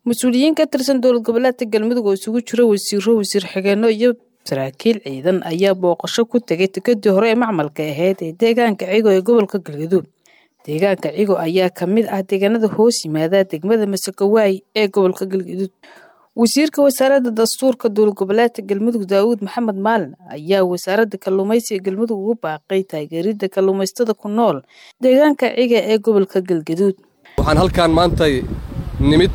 mas-uuliyiin ka tirsan dowlad goboleedka galmudug oo isugu jira wasiiro wasiir xigeenno iyo saraakiil ciidan ayaa booqasho ku tegay tikadii hore ee macmalka ahayd ee deegaanka cigo ee gobolka galgaduud deegaanka cigo ayaa ka mid ah deegaanada hoos yimaada degmada masakawaay ee gobolka galgaduud wasiirka wasaaradda dastuurka dowlad goboleedka galmudug daawuud maxamed maalin ayaa wasaaradda kalluumaysiga galmudug ugu baaqay taageeridda kalluumaystada ku nool deegaanka ciga ee gobolka galgaduud waxaan halkaan maantay nimid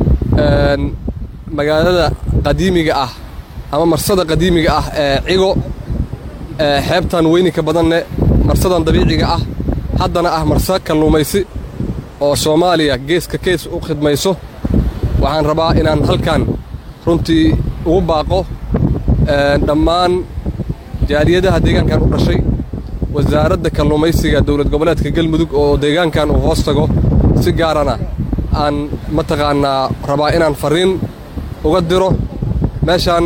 magaalada qadiimiga ah ama marsada qadiimiga ah ee cigo xeebtan weyninka badanne marsadan dabiiciga ah haddana ah marsa kalluumaysi oo soomaaliya geeska kees u khidmayso waxaan rabaa inaan halkan runtii ugu baaqo dhammaan jaaliyadaha deegaankan u dhashay wasaaradda kalluumaysiga dowlad goboleedka galmudug oo deegaankan uu hoos tago si gaarana aan mataqaannaa rabaa inaan farriin uga diro meeshaan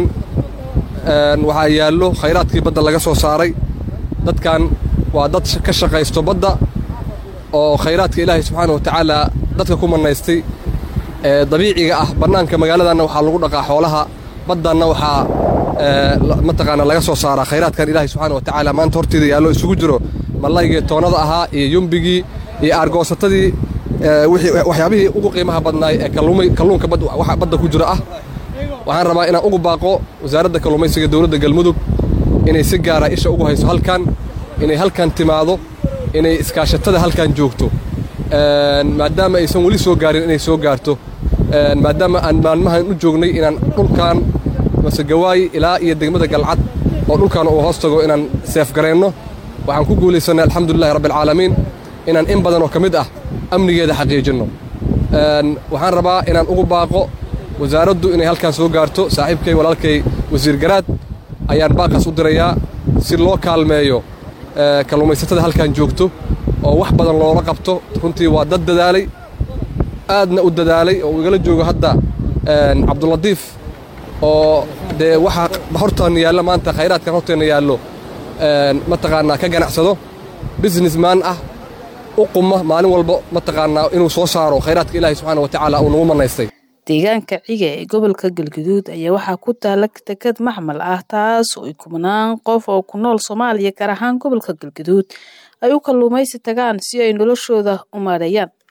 waxaa yaallo khayraadkii badda laga soo saaray dadkan waa dad ka shaqaysto badda oo khayraadka ilaahay subxaana wa tacaala dadka ku mannaystay ee dabiiciga ah bannaanka magaaladanna waxaa lagu dhaqaa xoolaha baddanna waxaa mataqaana laga soo saaraa khayraadkan ilaahay subxaana wa tacaala maanta horteeda yaallo isugu jiro mallaygii toonnada ahaa iyo yumbigii iyo aargoosatadii waxyaabihii ugu qiimaha badnaay ee kalluunka badda ku jira ah waxaan rabaa inaan ugu baaqo wasaaradda kalluumaysiga dowladda galmudug inay si gaara isha ugu hayso halkan inay halkan timaado inay iskaashatada halkan joogto maadaama aysan weli soo gaarin inay soo gaarto maadaama aan maalmahan u joognay inaan dhulkan masegawaay ilaa iyo degmada galcad oo dhulkan uu hoos tago inaan seefgarayno waxaan ku guulaysannay alxamdulilahi rabbialcaalamiin inaan in badan oo ka mid ah amnigeeda xaqiijinno waxaan rabaa inaan ugu baaqo wasaaraddu inay halkaan soo gaarto saaxiibkay walaalkay wasiir garaad ayaan baaqaas u dirayaa si loo kaalmeeyo kalluumaysatada halkan joogto oo wax badan loola qabto runtii waa dad dadaalay aadna u dadaalay oo igala joogo hadda cabduladiif oo dee waxaa hortaan yaallo maanta khayraadkan horteenna yaallo mataqaannaa ka ganacsado businessman ah u quma maalin walba mataqaannaa inuu soo saaro khayraadka ilaahay subxaana wa tacaala uu nagu mannaystay deegaanka ciga ee gobolka galgaduud ayaa waxaa ku taala tekad maxmal ah taas oo ay kubnaan qof oo ku nool soomaaliya gaar ahaan gobolka galgaduud ay u kalluumaysi tagaan si ay noloshooda u maareeyaan